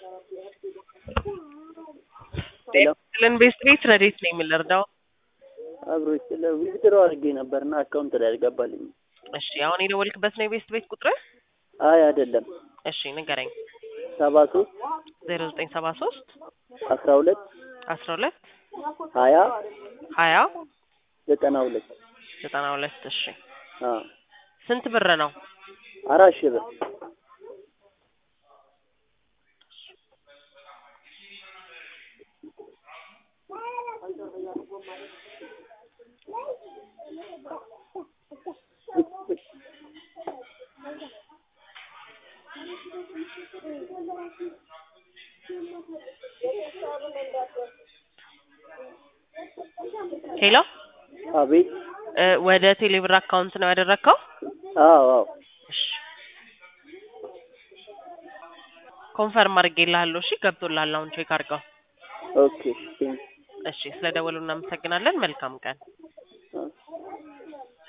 ለን ቤስት ቤት ረዴት ነው የምንረዳው? አብሮች ስለ ዊዝድሮ አድርጌ ነበርና አካውንት ላይ አልገባልኝም። እሺ አሁን የደወልክበት ነው የቤስት ቤት ቁጥር? አይ አይደለም፣ እሺ ንገረኝ። ሰባ ሶስት ዜሮ ዘጠኝ ሰባ ሶስት አስራ ሁለት አስራ ሁለት ሀያ ሀያ ዘጠና ሁለት ዘጠና ሁለት እሺ አዎ ስንት ብር ነው? አራት ሺህ ብር ሄሎ አቤት እ ወደ ቴሌብር አካውንት ነው ያደረግከው? አዎ አዎ እሺ ኮንፈርም አድርጌልሃለሁ። እሺ ገብቶልሃል። አሁን ቼክ አድርገው። ኦኬ ቴንክ እሺ ስለደወሉ እናመሰግናለን። መልካም ቀን